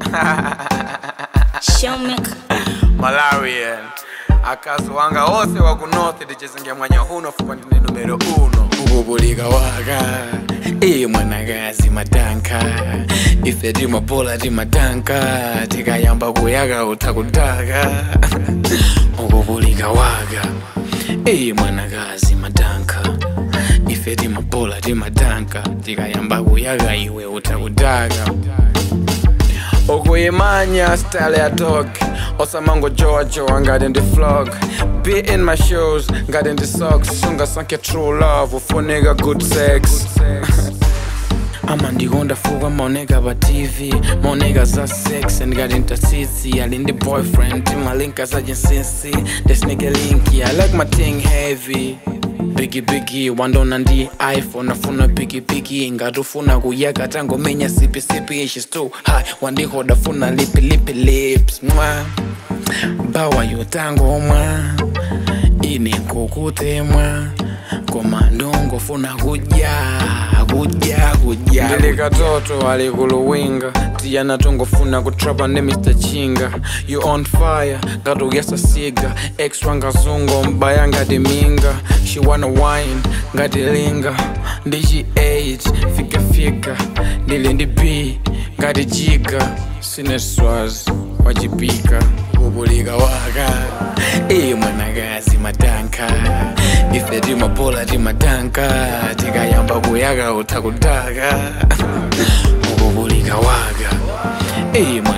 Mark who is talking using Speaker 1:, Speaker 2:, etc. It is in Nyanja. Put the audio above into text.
Speaker 1: Showmaker.
Speaker 2: Malawian akazi wanga wose wa kunothi tichizingia mwanya huno fupa ndine numero uno ukubulika waka iye mwanakazi matanka ife timapola timatanka tikayamba kuyaka utakutaka ukubulika waka iye mwanakazi matanka ife timapola timatanka tikayamba kuyaka iwe utakutaka ukuyimanya style ya dog osamango jojo ngati ndi flog be in my shoes ngati ndi socks sungasankhe true love ufunika good sex ama ndikonda fuka maoneka pa tv maoneka za sex ndikati ntasisi ali ndi boyfriend timalinka za chinsinsi ndisinike linki i like my thing heavy bigi bigi wandona ndi iphone afuna pikipiki ngati ufuna kuyaka tangomenya sipisipi shes too high wandihoda funa lipi lipi lips mwa bawa yotangomwa ine kukutemwa koma ndongofuna kudya kudya kudya ndili katoto alikuluwinga tiyana tongofuna kutrapa ndi mr chinga you on fire ngati uyasa siga ex wangazungo mbaya ngati minga she wanna wine ngati linga ndichi 8 fikafika ndili ndi b ngati jiga sineswas wachipika kubulika waka iye mwanakazi matanka ife timapola timatanka tikayamba kuyaka utakutaka ukubulika waka iye mwana